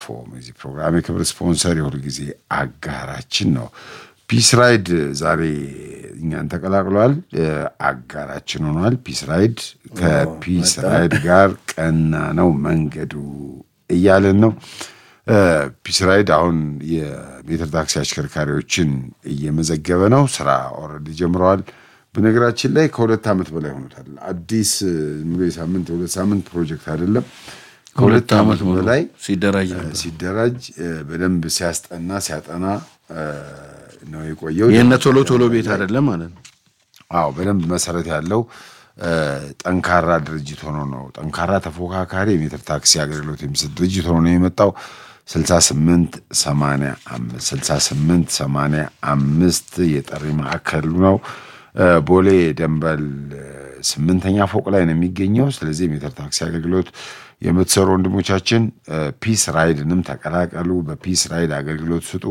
ፎም የዚህ ፕሮግራም የክብር ስፖንሰር የሁል ጊዜ አጋራችን ነው። ፒስ ራይድ ዛሬ እኛን ተቀላቅሏል፣ አጋራችን ሆኗል። ፒስ ራይድ ከፒስ ራይድ ጋር ቀና ነው መንገዱ እያለን ነው። ፒስ ራይድ አሁን የሜትር ታክሲ አሽከርካሪዎችን እየመዘገበ ነው። ስራ ኦልሬዲ ጀምረዋል። በነገራችን ላይ ከሁለት ዓመት በላይ ሆኖታል። አዲስ ዝም ብሎ የሳምንት የሁለት ሳምንት ፕሮጀክት አይደለም። ከሁለት ዓመት በላይ ሲደራጅ ነበር። ሲደራጅ በደንብ ሲያስጠና ሲያጠና ነው የቆየው። የእነ ቶሎ ቶሎ ቤት አይደለም ማለት ነው። አዎ በደንብ መሰረት ያለው ጠንካራ ድርጅት ሆኖ ነው ጠንካራ ተፎካካሪ የሜትር ታክሲ አገልግሎት የሚሰጥ ድርጅት ሆኖ ነው የመጣው። 68 85 68 85 የጠሪ ማዕከሉ ነው። ቦሌ ደንበል ስምንተኛ ፎቅ ላይ ነው የሚገኘው። ስለዚህ የሜትር ታክሲ አገልግሎት የምትሰሩ ወንድሞቻችን ፒስ ራይድንም ተቀላቀሉ። በፒስ ራይድ አገልግሎት ስጡ።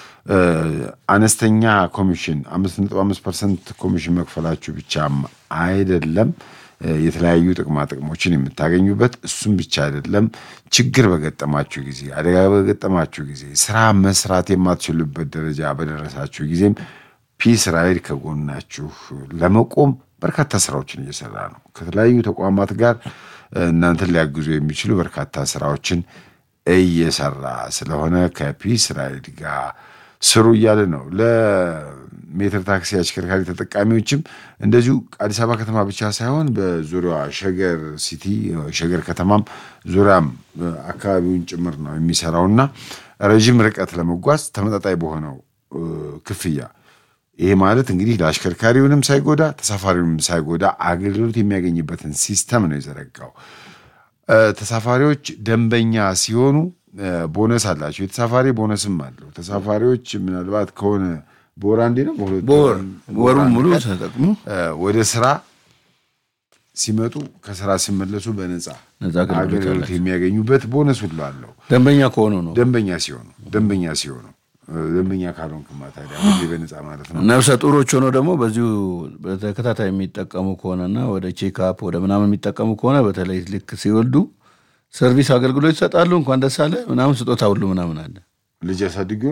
አነስተኛ ኮሚሽን አምስት ነጥብ አምስት ፐርሰንት ኮሚሽን መክፈላችሁ ብቻም አይደለም የተለያዩ ጥቅማ ጥቅሞችን የምታገኙበት እሱም ብቻ አይደለም። ችግር በገጠማችሁ ጊዜ፣ አደጋ በገጠማችሁ ጊዜ፣ ስራ መስራት የማትችሉበት ደረጃ በደረሳችሁ ጊዜም ፒስ ራይድ ከጎናችሁ ለመቆም በርካታ ስራዎችን እየሰራ ነው። ከተለያዩ ተቋማት ጋር እናንተን ሊያግዙ የሚችሉ በርካታ ስራዎችን እየሰራ ስለሆነ ከፒስ ራይድ ጋር ስሩ እያለ ነው። ለሜትር ታክሲ አሽከርካሪ ተጠቃሚዎችም እንደዚሁ አዲስ አበባ ከተማ ብቻ ሳይሆን በዙሪያዋ ሸገር ሲቲ ሸገር ከተማም ዙሪያም አካባቢውን ጭምር ነው የሚሰራውና ረዥም ርቀት ለመጓዝ ተመጣጣኝ በሆነው ክፍያ ይሄ ማለት እንግዲህ ለአሽከርካሪውንም ሳይጎዳ ተሳፋሪውንም ሳይጎዳ አገልግሎት የሚያገኝበትን ሲስተም ነው የዘረጋው። ተሳፋሪዎች ደንበኛ ሲሆኑ ቦነስ አላቸው። የተሳፋሪ ቦነስም አለው። ተሳፋሪዎች ምናልባት ከሆነ በወር አንዴ ነው በሁለት በወር ወሩ አንድ ሙሉ ቀን ተጠቅሞ ወደ ስራ ሲመጡ ከስራ ሲመለሱ በነፃ ነፃ አገልግሎት አገልግሎት አላቸው። የሚያገኙበት ቦነስ ሁሉ አለው። ደንበኛ ከሆኑ ነው። ደንበኛ ሲሆኑ ደንበኛ ሲሆኑ ደንበኛ ካልሆንክማ ታዲያ ሁሌ በነፃ ማለት ነው። ነፍሰ ጡሮች ሆነው ደግሞ በዚሁ በተከታታይ የሚጠቀሙ ከሆነና ወደ ቼክአፕ ወደ ምናምን የሚጠቀሙ ከሆነ በተለይ ልክ ሲወልዱ ሰርቪስ አገልግሎት ይሰጣሉ። እንኳን ደስ አለ ምናምን ስጦታ ሁሉ ምናምን አለ። ልጅ ያሳድጉ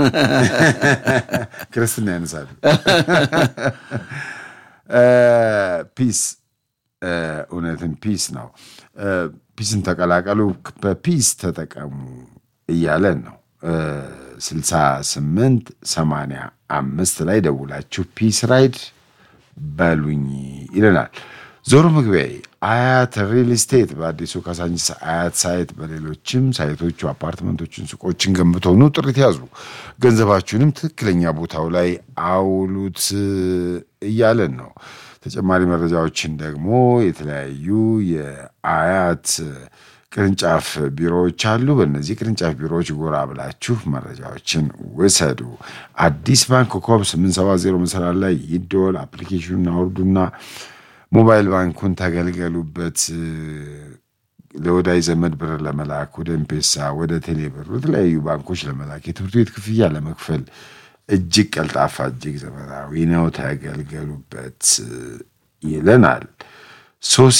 ክርስትና ያነሳሉ። ፒስ እውነትን ፒስ ነው። ፒስን ተቀላቀሉ፣ በፒስ ተጠቀሙ እያለን ነው። ስልሳ ስምንት ሰማንያ አምስት ላይ ደውላችሁ ፒስ ራይድ በሉኝ ይለናል። ዞሮ መግቢያ አያት ሪል ስቴት በአዲሱ ካሳንቺስ አያት ሳይት በሌሎችም ሳይቶቹ አፓርትመንቶችን፣ ሱቆችን ገንብተው ኑ ጥሪት ያዙ። ገንዘባችሁንም ትክክለኛ ቦታው ላይ አውሉት እያለን ነው። ተጨማሪ መረጃዎችን ደግሞ የተለያዩ የአያት ቅርንጫፍ ቢሮዎች አሉ። በእነዚህ ቅርንጫፍ ቢሮዎች ጎራ ብላችሁ መረጃዎችን ውሰዱ። አዲስ ባንክ ኮከብ 870 መሰላል ላይ ይደወል። አፕሊኬሽኑን አውርዱና ሞባይል ባንኩን ተገልገሉበት። ለወዳጅ ዘመድ ብር ለመላክ ወደ ኤምፔሳ፣ ወደ ቴሌብር፣ የተለያዩ ባንኮች ለመላክ የትምህርት ቤት ክፍያ ለመክፈል እጅግ ቀልጣፋ፣ እጅግ ዘመናዊ ነው። ተገልገሉበት ይለናል። ሶሲ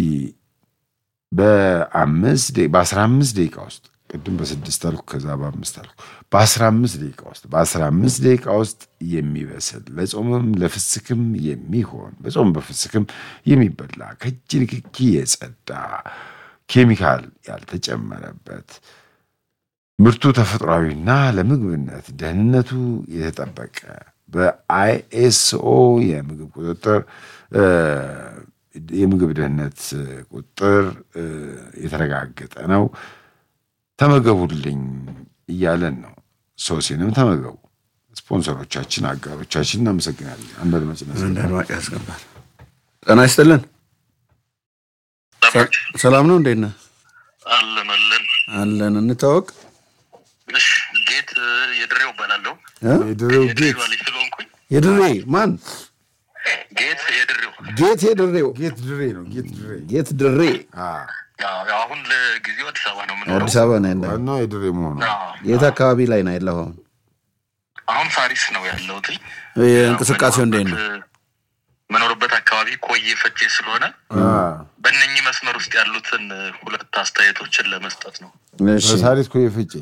በአምስት ደቂ- በአስራ አምስት ደቂቃ ውስጥ ቅድም በስድስት አልኩ፣ ከዛ በአምስት አልኩ። በአስራ አምስት ደቂቃ ውስጥ በአስራ አምስት ደቂቃ ውስጥ የሚበስል ለጾምም ለፍስክም የሚሆን በጾም በፍስክም የሚበላ ከእጅ ንክኪ የጸዳ ኬሚካል ያልተጨመረበት ምርቱ ተፈጥሯዊና ለምግብነት ደህንነቱ የተጠበቀ በአይኤስኦ የምግብ ቁጥጥር እ፣ የምግብ ደህንነት ቁጥር እ፣ የተረጋገጠ ነው። ተመገቡልኝ እያለን ነው። ሶሲንም ተመገቡ። ስፖንሰሮቻችን፣ አጋሮቻችን እናመሰግናለን። አንድ አድማጭ አንድ ነበር። አድማጭ ያስገባል። ጤና ይስጥልን። ሰ- ሰላም ነው? እንዴት ነህ? አለን አለን። አለን። እንታወቅ እሺ ጌት የድሬው እባላለሁ። እ? የድሬው ጌት የድሬዋ ልጅ ስለሆንኩኝ የድሬ ማን? ጌት የድሬው ጌት የድሬው ጌት ድሬ ነው። ጌት ድሬ ጌት ድሬ አ፣ ያው ያው አሁን ለጊዜው አዲስ አበባ ነው የምኖረው። አዲስ አበባ ነው ያለ። ዋናው የድሬ መሆኑ አዎ፣ የት አካባቢ ላይ ነው ያለው? አሁን አሁን ሳሪስ ነው ያለሁት። እንቅስቃሴው እንዴት ነው? መኖርበት አካባቢ ኮዬ ፈጬ ስለሆነ በእነኚህ መስመር ውስጥ ያሉትን ሁለት አስተያየቶችን ለመስጠት ነው። እሺ በሳሪት ኮ የፍጭ